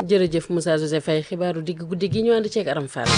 jërëjëf Moussa Joseph Faye xibaaru digg guddi gi ñu ànd ceeg Aram Fall.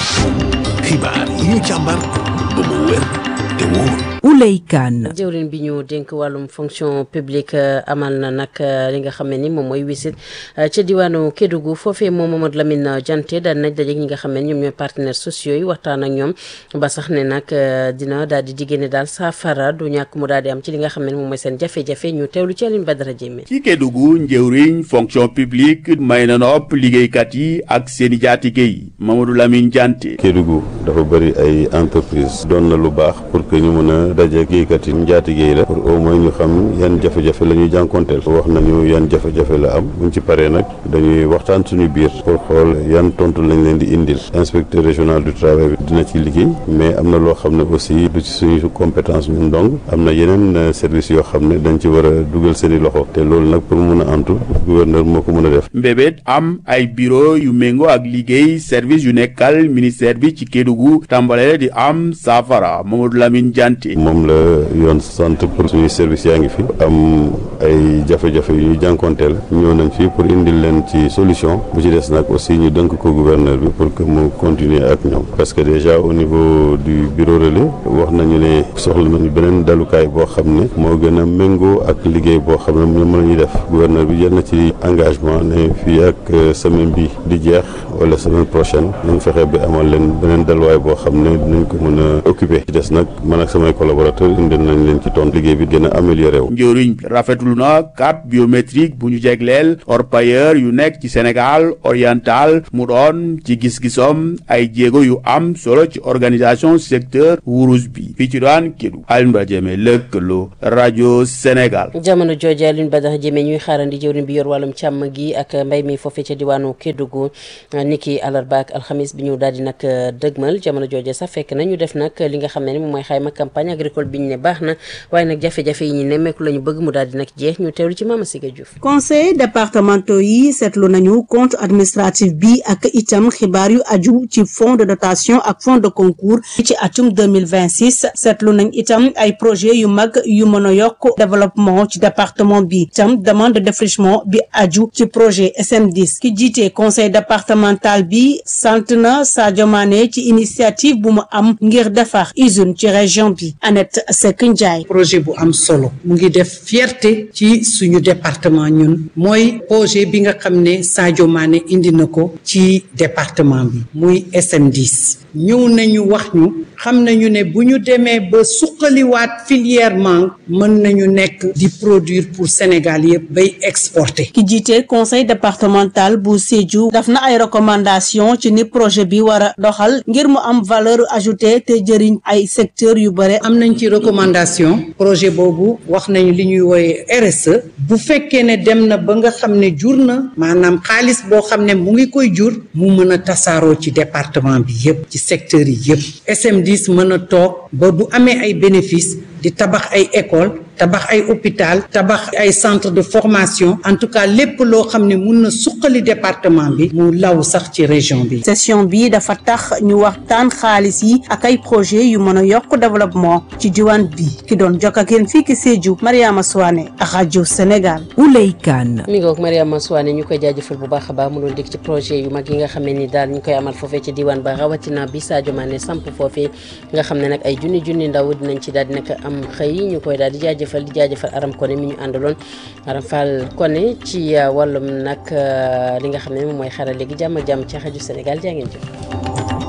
xibaar yi ñu càmbar ba mu wér te wóor. Ouley Kane. jëwrin bi ñu dénk wàllum fonction publique amal na nag li nga xam ne ni moom mooy wisit ca diwaanu Kédougou foofee moom Mamadou Lamine Dianté daal nañ dajeeg ñi nga xam ne ñoom ñooy partenaires sociaux yi waxtaan ak ñoom ba sax ne nag dina daal di diggéene daal saafara du ñàkk mu daal di am ci li nga xam ne moom mooy seen jafe-jafe ñu teewlu ci Alioune Badara Diémé. ci Kédougou njëwriñ fonction publique may na nopp liggéeykat yi ak seen i jaatige yi Mamadou Lamine Dianté. Kédougou dafa bëri ay entreprise doon na lu baax pour que ñu mën a daje liggéeykat yi njaatige yi la pour au moins ñu xam yan jafe-jafe la ñuy jànkonteel wax nañu yan jafe-jafe la am buñ ci paree nag dañuy waxtaan suñu biir pour xool yan tontu lañ leen di indil inspecteur régional du travail bi dina ci liggéey mais am na loo xam ne aussi du ci suñu compétence ñun donc am na yeneen service yoo xam ne dañ ci war a dugal seen i loxo te loolu nag pour mun a antu gouverneur moo ko mën a def mbébét am ay bureau yu méngoo ak liggéey service yu nekkal ministère bi ci Kédougou tàmbale di am saafara Mamadou Lamine Dianté moom la yoon sant pour suñu service yaa ngi fi am ay jafe-jafe yu ñu jànkonteel ñëw nañ fi pour indil leen ci solution bu ci des nag aussi ñu dënk ko gouverneur bi pour que mu continuer ak ñoom parce que déjà au niveau du bureau relais wax nañu ne soxla nañu beneen dalukaay boo xam ne moo gën a méngoo ak liggéey boo xam ne ñoom la ñuy def gouverneur bi jël na ci engagement ne fii ak semaine bi di jeex wala semaine prochaine nañ fexe bi amal leen beneen daluwaay boo xam ne dinañ ko mën a occuper ci des nag man ak samay collaborateurs indi nañ leen ci ton liggéey bi gën a amélioré wu. njëriñ bi rafetlu na carte biométrique bu ñu jegleel orpailleur yu nekk ci Sénégal oriental mu doon ci gis-gisom ay jéego yu am solo ci organisation secteur wurus bi fii ci daan Kédougou Alioune Badara Diémé lëkkaloo rajo Sénégal. jamono jooju Alioune Badara Diémé ñuy xaarandi jëwriñ bi yor wàllum càmm gi ak mbay mi foofee ca diwaanu Kédougou niki àllarba ak alxamis bi ñu daal di nag dëgmal jamono jooju sax fekk na ñu def nag li nga xam ne ni moom mooy xayma campagne agricole bi ñu ne baax na waaye nag jafe-jafe yi ñu nemmeeku la ñu bëgg mu daal di nag jeex ñu teewlu ci Mama Siga Diouf. conseil départementaux yi seetlu nañu compte administratif bi ak itam xibaar yu aju ci fonds de dotation ak fonds de concours ci atum 2026 seetlu nañ itam ay projet yu mag yu mën a yokk développement ci département bi itam demande de défrichement bi aju ci projet SM10 ki jiite conseil départemental bi sant na Sadio Mané ci initiative bu mu am ngir defar usine ci région bi Annette Seck Ndiaye projet bu am solo mu ngi def fierté ci suñu département ñun mooy projet bi nga xam ne Sadio Mané indi na ko ci département bi muy SM10 ñëw nañu wax ñu xam nañu ne bu ñu demee ba suqaliwaat filière mangue mën nañu nekk di produire pour Sénégal yëpp bay exporter. ki jiite conseil départemental bu Sédhiou daf na ay recommandation ci ni projet bi war a doxal ngir mu am valeur ajoutée te jëriñ ay secteur yu bare am nañ ci recommandation projet boobu wax nañu li ñuy wooye RSE bu fekkee ne dem na ba nga xam ne jur na maanaam xaalis boo xam ne mu ngi koy jur mu mën a tasaaroo ci département bi yépp ci secteur yi yépp SM10 mën a toog ba bu amee ay bénéfice di tabax ay école tabax ay hôpital tabax ay centre de formation en tout cas lépp loo xam ne mun na suqali département bi mu law sax ci région bi session bi dafa tax ñu waxtaan xaalis yi ak ay projet yu mën a yokk développement ci diwaan bi ki doon jokk ak yéen fii ki Sédhiou Mariama Souane ak rajo Sénégal Ouley Kane mi ngoog Mariama Souane ñu koy jaajëfal bu baax a baax mu doon dégg ci projet yu mag yi nga xam ne ni daal ñu koy amal foofee ci diwaan ba rawatina bi Sadio Mané samp foofee nga xam ne nag ay junni junni ndaw dinañ ci daal di nag am xëy ñu koy daal di jaajëfal di jaajëfal Aram Koné mi ñu àndaloon Aram Fall Koné ci wàllum nag li nga xam ne moom mooy xarale gi jàmm ak jàmm ci rajo Sénégal jaa ngeen jëf